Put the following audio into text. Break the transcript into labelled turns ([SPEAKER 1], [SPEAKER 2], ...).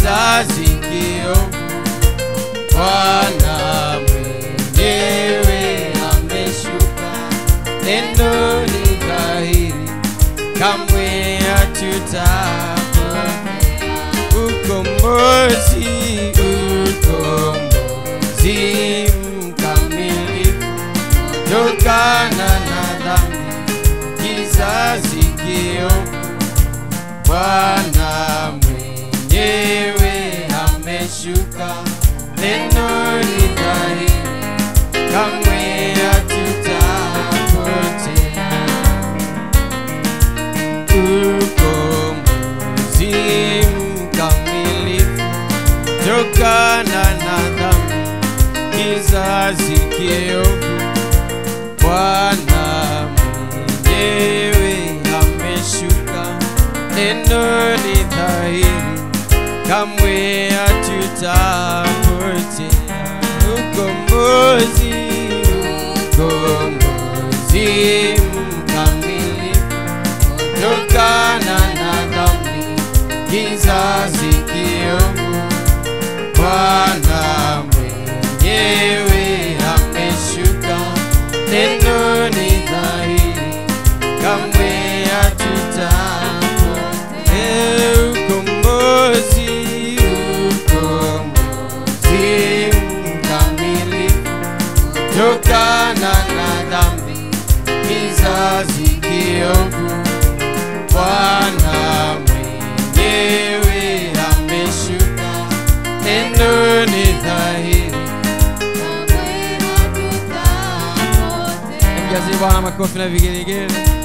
[SPEAKER 1] kizazi kiovu. Bwana mwenyewe ameshuka, neno ni dhahiri, kamwe hatutapotea. Ukombozi, ukombozi mkamilifu tokana na dhambi, kizazi kiovu. Bwana mwenyewe ameshuka, neno ni dhahiri, kamwe hatutapotea. Ukombozi mkamilifu tokana na dhambi, kizazi kiovu. Bwana mwenyewe ameshuka, neno ni dhahiri, kamwe hatutapotea. Ukombozi, ukombozi mkamilifu tokana na dhambi, kizazi kiovu. Bwana mwenyewe ameshuka, neno ni dhahiri, kamwe hatutapotea. Ukombozi, ukombozi mkamilifu tokana na dhambi, kizazi kiovu. Bwana mwenyewe ameshuka, neno ni dhahiri. Mjazie Bwana makofi na vigelegele.